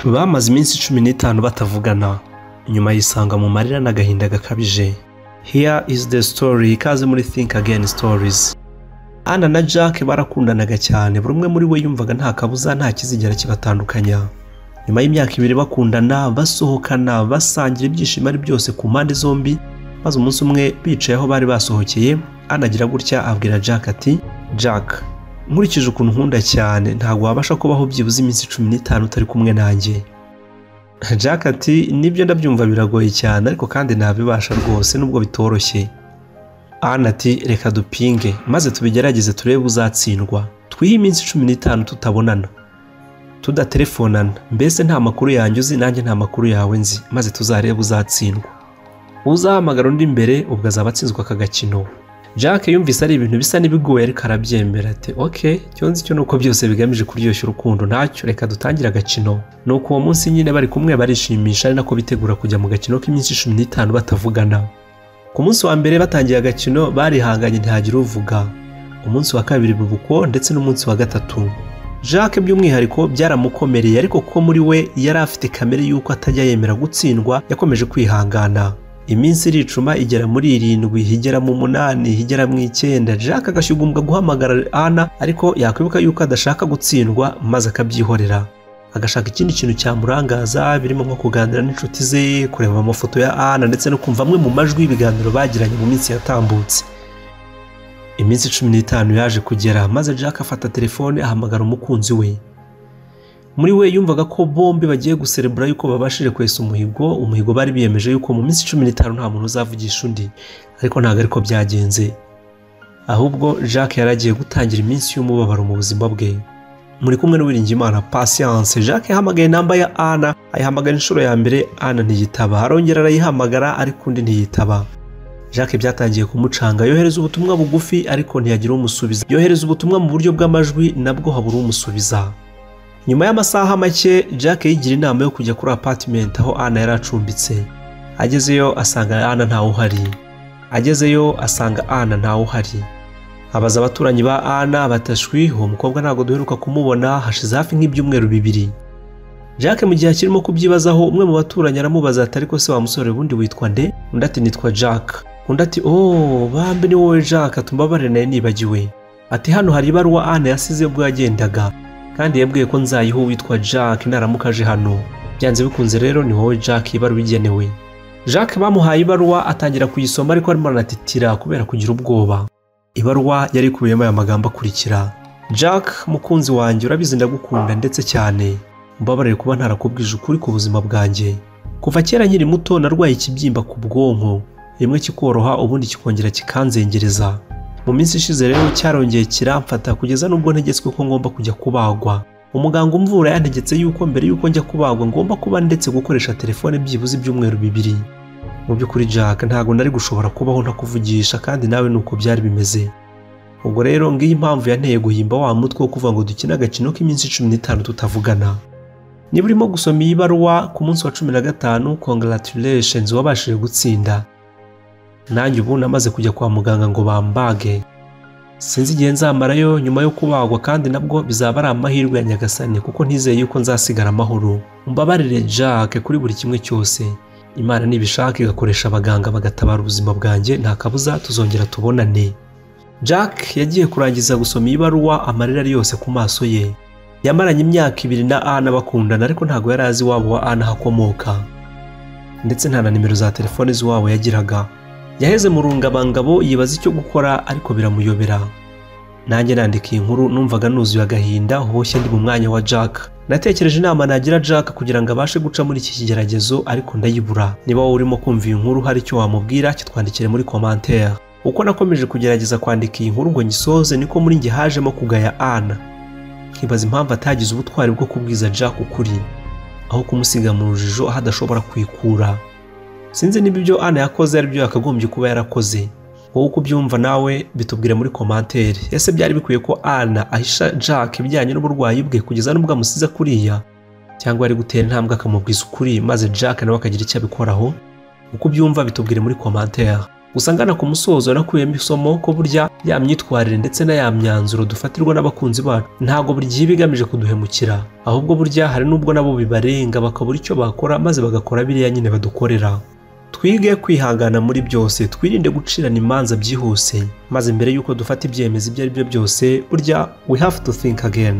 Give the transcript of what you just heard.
Bamaze iminsi cumi n'itanu batavugana nyuma yisanga mu marira n'agahinda gakabije Here is the story ikaze muri Think Again Stories Anna na Jack barakundanaga cyane buri umwe muri we yumvaga nta kabuza nta kizigera kibatandukanya nyuma y'imyaka ibiri bakundana basohokana basangira ibyishimo ari byose ku mpande zombi maze umunsi umwe bicaye aho bari basohokeye anagira gutya abwira Jack ati Jack nkurikije ukuntu nkunda cyane ntabwo wabasha kubaho byibuze iminsi cumi n'itanu utari kumwe nanjye Jack ati nibyo ndabyumva biragoye cyane ariko kandi ntabibasha rwose nubwo bitoroshye Anna ati reka dupinge maze tubigerageze turebe uzatsindwa twihe iminsi cumi n'itanu tutabonana tudatelefonana mbese nta makuru yanjye uzi nanjye nta makuru yawe nzi maze tuzarebe uzatsindwa uzahamagara undi mbere ubwo azaba atsinzwe aka gakino Jack yumvise ari ibintu bisa n'ibigoye ariko arabyemera ati ok icyo nzi cyo ni uko byose bigamije kuryoshya urukundo ntacyo reka dutangire agakino ni uko uwo munsi nyine bari kumwe barishimisha ari nako bitegura kujya mu gakino k'iminsi cumi n'itanu batavugana ku munsi wa mbere batangiye agakino barihanganye ntihagire uvuga umunsi wa kabiri biba uko ndetse n'umunsi wa gatatu Jack by'umwihariko byaramukomereye ariko ko muri we yari afite kamere y'uko atajya yemera gutsindwa yakomeje kwihangana iminsi iricuma igera muri irindwi igera mu munani igera mu icyenda Jack agashyugumbwa guhamagara Anna ariko yakwibuka yuko adashaka gutsindwa maze akabyihorera agashaka ikindi kintu cyamurangaza birimo nko kuganira n'inshuti ze kureba amafoto ya Anna ndetse no kumva amwe mu majwi y'ibiganiro bagiranye mu minsi yatambutse iminsi cumi n'itanu yaje kugera maze Jack afata telefone ahamagara umukunzi we muri we yumvaga ko bombi bagiye guserebura yuko babashije kwesa umuhigo umuhigo bari biyemeje yuko mu minsi cumi n'itanu nta muntu uzavugisha undi ariko ntabwo ariko byagenze ahubwo Jack yari agiye gutangira iminsi y'umubabaro mu buzima bwe muri kumwe n'uwiringimana patience Jack yahamagaye namba ya Anna ayihamagara inshuro ya mbere Anna ntiyitaba arongera arayihamagara ariko undi ntiyitaba Jack byatangiye kumucanga yohereza ubutumwa bugufi ariko ntiyagira umusubiza yohereza ubutumwa mu buryo bw'amajwi nabwo habura umusubiza nyuma y'amasaha make Jack yigira inama yo kujya kuri apartment aho Anna yari acumbitse agezeyo asanga Anna ntawe uhari agezeyo asanga Anna ntawe uhari abaza abaturanyi ba Anna batashwi uwo mukobwa ntabwo duheruka kumubona hashize hafi nk'ibyumweru bibiri Jack mu gihe akirimo kubyibazaho umwe mu baturanyi aramubaza ati ariko se wa musore ubundi witwa nde undi ati nitwa Jack undi ati oh bambi ni wowe Jack atumbabare nayo nibagiwe ati hano hari ibaruwa Anna yasize ubwo yagendaga kandi yabwiye ko nzayiho witwa Jack naramuka aje hano byanze bikunze rero ni wowe Jack ibaruwa igenewe Jack bamuhaye ibaruwa atangira kuyisoma ariko arimo aranatitira kubera kugira ubwoba ibaruwa yari ikubiyemo aya magambo akurikira Jack mukunzi wanjye urabizi ndagukunda ndetse cyane mbabarire kuba ntarakubwije ukuri ku buzima bwanjye kuva kera nkiri muto narwaye ikibyimba ku bwonko rimwe kikoroha ubundi kikongera kikanzengereza mu minsi ishize rero cyarongeye kiramfata kugeza n'ubwo ntegetswe ko ngomba kujya kubagwa umuganga umvura yantegetse yuko mbere y'uko njya kubagwa ngomba kuba ndetse gukoresha telefone byibuze ibyumweru bibiri mu by'ukuri Jack ntabwo nari gushobora kubaho ntakuvugisha kandi nawe ni uko byari bimeze ubwo rero ngiyi impamvu yanteye guhimba wa mutwe wo kuvuga ngo dukine agakino k'iminsi cumi n'itanu tutavugana niba urimo gusoma iyi baruwa ku munsi wa cumi na gatanu congratulations wabashije gutsinda nanjye ubu namaze kujya kwa muganga ngo bambage sinzi igihe nzamarayo nyuma yo kubagwa kandi nabwo bizaba ari amahirwe ya nyagasani kuko ntizeye yuko nzasigara amahoro mbabarire Jack kuri buri kimwe cyose imana nibishaka igakoresha abaganga bagatabara ubuzima bwanjye nta kabuza tuzongera tubonane Jack yagiye kurangiza gusoma ibaruwa amarira ari yose ku maso ye yamaranye imyaka ibiri na Anna bakundana ariko ntabwo yari azi iwabo wa Anna ahakomoka ndetse nta na nimero za telefone z'iwabo yagiraga yaheze mu rungabangabo yibaza icyo gukora ariko biramuyobera nanjye nandika iyi nkuru numvaga nuzuye agahinda hoshye ndi mu mwanya wa Jack natekereje inama nagira Jack kugira ngo abashe guca muri iki kigeragezo ariko ndayibura niba wowe urimo kumva iyi nkuru hari icyo wamubwira kitwandikire muri commentaire uko nakomeje kugerageza kwandika iyi nkuru ngo ngisoze niko muri njye hajemo kugaya Anna nkibaza impamvu atagize ubutwari bwo kubwiza Jack ukuri aho kumusiga mu rujijo aho adashobora kwikura sinzi niba ibyo Anna yakoze ari byo yakagombye kuba yarakoze wowe uko ubyumva nawe bitubwire muri komantere ese byari bikwiye ko Anna ahisha Jack ibijyanye n'uburwayi bwe kugeza n'ubwo amusiza kuriya cyangwa yari gutera intambwe akamubwiza ukuri maze Jack nawe akagira icyo abikoraho uko ubyumva bitubwire muri komantere gusa ngana ku musozo nakuyemo isomo ko burya ya myitwarire ndetse na ya myanzuro dufatirwa n'abakunzi bacu ntabwo buri gihe iba igamije kuduhemukira ahubwo burya hari n'ubwo nabo bibarenga bakabura icyo bakora maze bagakora biriya nyine badukorera twige kwihangana muri byose twirinde gucirana imanza byihuse maze mbere y'uko dufata ibyemezo ibyo ari byo byose burya we have to think again